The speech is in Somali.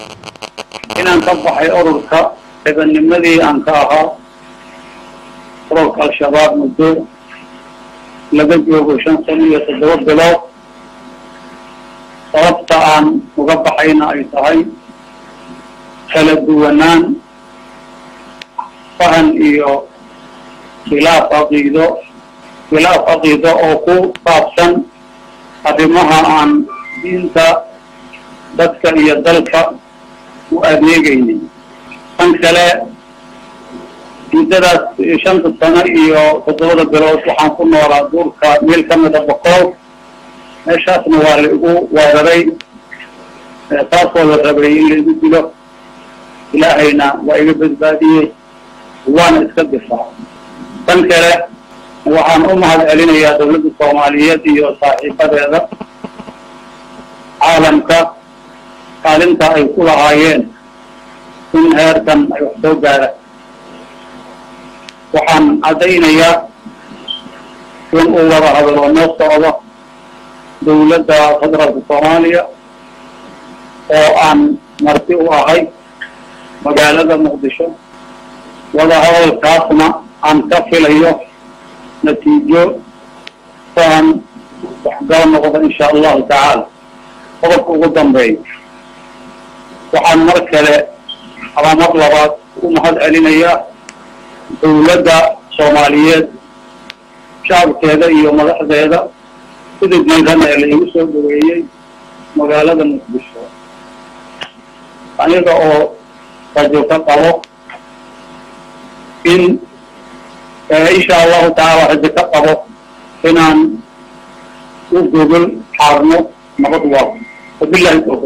inaan ka baxay ururka xibanimadii aan ka ahaa ururka al-shabaab muddo laga joogo shan sano iyo toddoba bilood sababta aan uga baxayna ay tahay kala duwanaan fahan iyo khilaaf caqiido khilaaf caqiido oo ku saabsan arrimaha aan diinta dadka iyo dalka u adeegaynin tan kale muddadaas shanta sano iyo toddobada bilood waxaan ku noolaa duurka meel ka mida boqol meeshaasna waa la igu weeraray taasoo la rabay in la igu dilo ilaahayna waa iga badbaadiyey waana iska difaac tan kale waxaan u mahad celinayaa dawladda soomaaliyeed iyo saaxiibadeeda caalamka kaalinta ay ku lahaayeen in heerkan ay wax soo gaaraan waxaan caddaynayaa in uu wada hadalo noo socdo dawladda federaalka soomaaliya oo aan marti u ahay magaalada muqdisho wada hadalkaasna aan ka filayo natiijo saan waxgal noqdo insha allahu tacaala qodobka ugu dambeeya waxaan mar kale ama mar labaad u mahad celinayaa dawladda soomaaliyeed shacabkeeda iyo madaxdeeda sida diiran ee la igu soo dhaweeyey magaalada muqdisho aniga oo rajo ka qabo in insha allahu tacaala rajo ka qabo inaan u gogol xaarno nabad waa wabilahi tawfiiq